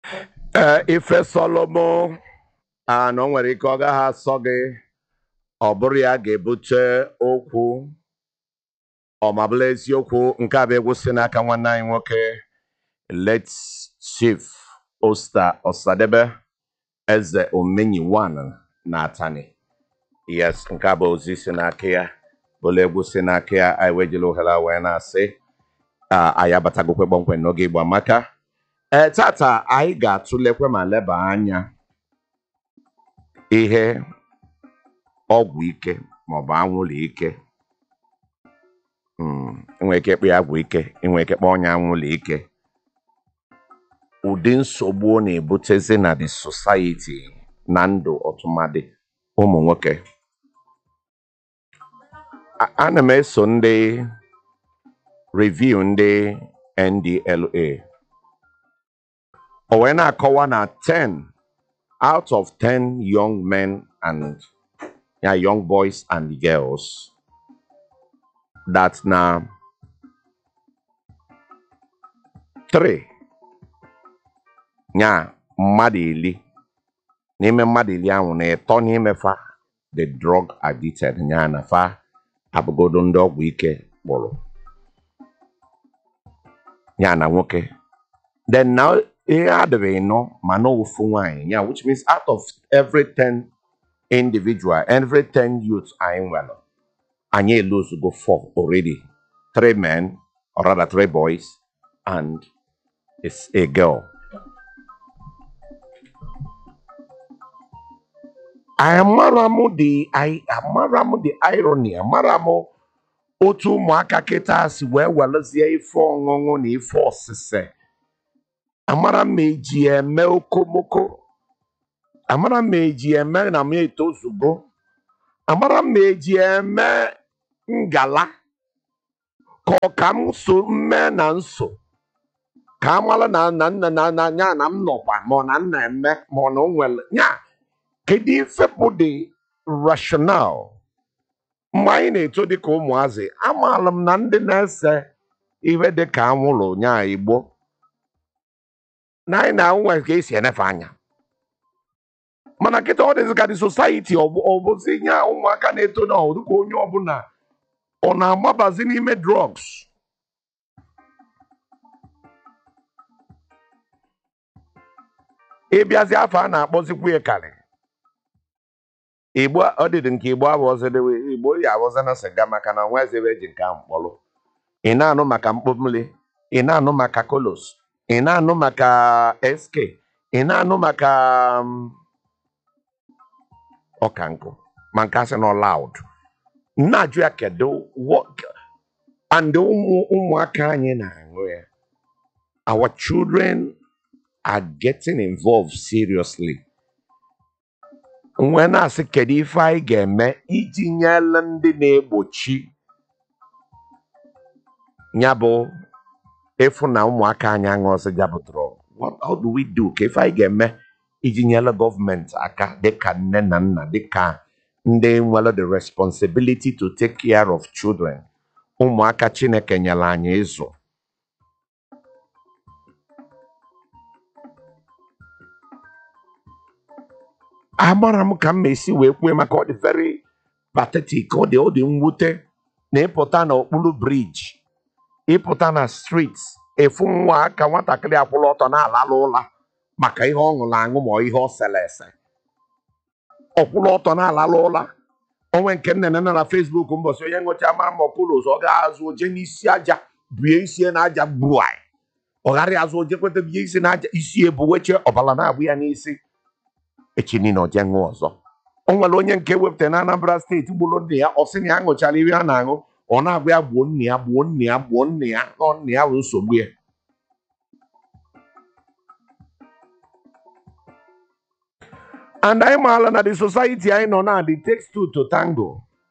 ee ife sọlọmọ a na o nwere ike ọ gaghị asọ gị ọ bụrụ ya ga-ebute okwu ọ ma bụla eziokwu nke a bụ egwu si n'aka nwanne anyị nwoke let chief osta ọsadebe eze omenyi wan na atani yes nke a bụ ozi si n'aka ya bụla egwu si n'aka ya anyị wee jiri ohere a wee na-asị a anyị abatagokwe kpọmkwem n'oge igbo amaka ee tata anyị ga-atụlekwe ma leba anya ihe ọgwụ ike maọbụ anwụrụ ike Mm, enwere ike ịkpọ ya agwụ ike enwere ike kpọọ ya anwụrụ ike ụdị nsogbu ọ na-ebutezi na the society na ndụ ọtụmadị ụmụ nwoke A- ana m eso ndị review ndị NDLA o wee na-akọwa na 10 out of 10 young men and ya young boys and girls that na 3 nya mmadụ iri n'ime mmadụ iri ahụ na ịtọ n'ime fa the drug addicted nya na fa abụgodo ndị ọgwụ ike kpụrụ ya na nwoke then now ihe adịrị nọ ma na ofu nwanyị ya which means out of every 10 individual every 10 youth anyị nwere anyị elozugo four already three men or rather three boys and is a girl amara m the I amara m the irony amara m otu ụmụaka kịta si wee welezie ife ọṅụṅụ na ife ọsịse amara m ma eji ya eme okomoko amara m ma eji ya eme na m etozugo amara m ma eji ya eme ngala ka ọ ka m so mme na nso ka amala na na nna na na nya na m nọkwa ma ọ na nna eme ma ọ na o nwere nya kedu ife bụ the rationale mgbe anyị na-eto dịka ụmụazị amaala m na ndị na-ese ihe dịka anwụrụ nya igbo na anyị na nwe ka esi enefe anya mana kịta ọ dịzị ka the society ọ bụ- ọ bụzi nya ụmụaka na-eto na ọ dịka onye ọbụla ọ na-agbabazi n'ime drugs ịbịazi afọ a na-akpọzikwa ya karị igbo ọ dịdị nke igbo abụọzidewe igbo ya abụzi na sịga maka na onwezi ebe eji nke ahụ mkpọrọ ị na-anụ maka mkpọmmiri ị na-anụ maka kolos ị na-anụ maka sk ị na-anụ maka um, ọkankụ ma nke asị nọ laud na-ajụ ya kedu what and ụmụ ụmụaka anyị na-aṅụ ya our children are getting involved seriously nwee na-asị kedu ife anyị ga-eme iji nyere ndị na-egbochi ya bụ ịfụ na ụmụaka anyị aṅụọsị ya bụ drug what how do we do ka ife anyị ga-eme iji nyere gọọmenti aka dịka nne na nna dịka ndị nwere the responsibility to take care of children ụmụaka chineke nyere anyị ịzụ agbara m ka m ma esi wee kwue maka ọ dị very pathetic ọ dị ọ dị mwute na ịpụta n'okpuru briji ịpụta na street efu nwa aka nwatakịrị akwụla ọtọ na-alala ụla maka ihe ọ ṅụrụ aṅụ ma ọ ihe ọ sere ese ọkwụla ọtọ na-alala ụla onwe nke nnene nọ na Facebook mbọsị onye ṅụcha mara ma ọkụlụ ụzọ ọ ga-azụ oje n'isi aja bie isie na aja gbuo anyị ọ ghara azụ oje kweta bie isi na aja isi ebu weche ọbara na-abụ ya n'isi echi niile ọ jee ṅụọ ọzọ o nwere onye nke wepụtara na Anambra steeti gburu nne ya ọ sị na ya ṅụchara ihe a na-aṅụ ọ na-agwa ya gbuo nne ya gbuo nne ya gbuo nne ya nọ nne ya bụ nsogbu ya and anyị maala na the society anyị nọ na the takes two to tango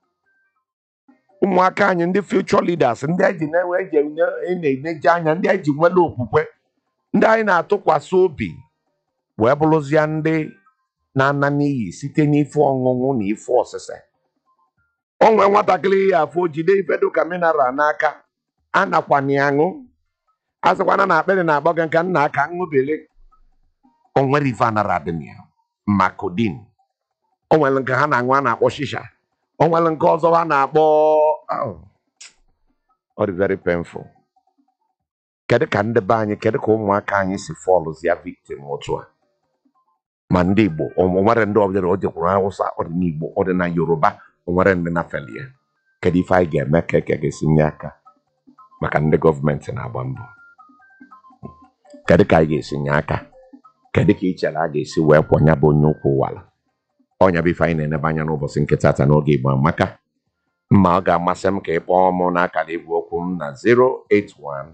ụmụaka anyị ndị future leaders ndị anyị ji na-enwe eji enye- na-eneje anya ndị anyị ji nwere okwukwe ndị anyị na-atụkwasị obi wee bụrụzie ndị na-ana n'iyi site n'ife ọṅụṅụ na ife ọsịse o nwee nwatakịrị ya afọ jide ife dịka mineral n'aka anakwana ya aṅụ a sịkwana na akpịrị na-agba gị nka nna aka ṅụbele o nwere ife anara adị na ya ma codeine o nwere nke ha na-aṅụ a na-akpọ shisha o nwere nke ọzọ ha na-akpọ oh, ọ dị very painful kedu ka ndị be anyị kedu ka ụmụaka anyị si fọlụzia victim otu a ma ndị igbo o nwere ndị ọbịa o jekwuru hausa ọ dị n'igbo ọ dị na yoruba o nwere ndị na felie kedu ife anyị ga-eme ka eke ga-esi nye aka maka ndị gọọmenti na-agba mbọ kedu ka anyị ga-esi nye aka kedu ka ị chere a ga-esi wee kwọ ya bụ onye ụkwụ ụwala ọnya bụ ife anyị na-enebe anya n'ụbọchị nke tata n'oge igbo amaka mma ọ ga-amasị m ka ị kpọọ m n'akara igwe okwu m na 081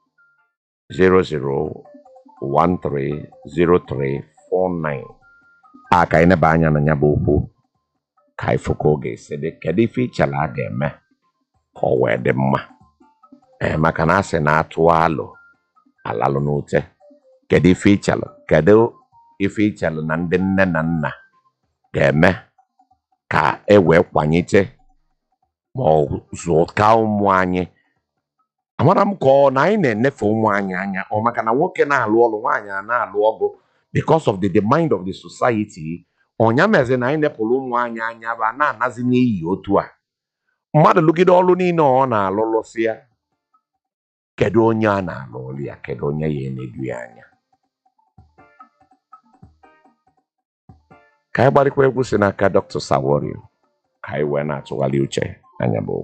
00130349 a ka anyị neba anya na ya bụ okwu ka anyị fụ ka ọ ga-esi dị kedu ife ichere a ga-eme ka ọ wee dị mma ee maka na a sị na atụ alụ alalụ n'ute kedu ife ichelụ kedu ife ichelụ na ndị nne na nna ga-eme ka e wee kwanyite ma ọ zụta ụmụ anyị amara m ka ọ na anyị na-enefe ụmụ anyị anya ọ maka na nwoke na-alụ ọrụ nwaanyị a na-alụ ọgụ because of the, the mind of the society ọnya mezi na anyị nepụrụ ụmụ anyị anya bụ a na-anazi n'iyi otu a mmadụ lụgide ọrụ niile ọ na-alụ lụsịa kedu onye a na-alụ ọrụ ya kedu onye ya enedu ya anya ka anyị gbarịkwa egwu si n'aka Dr. Saworio ka anyị wee na-atụgharị uche anya bụ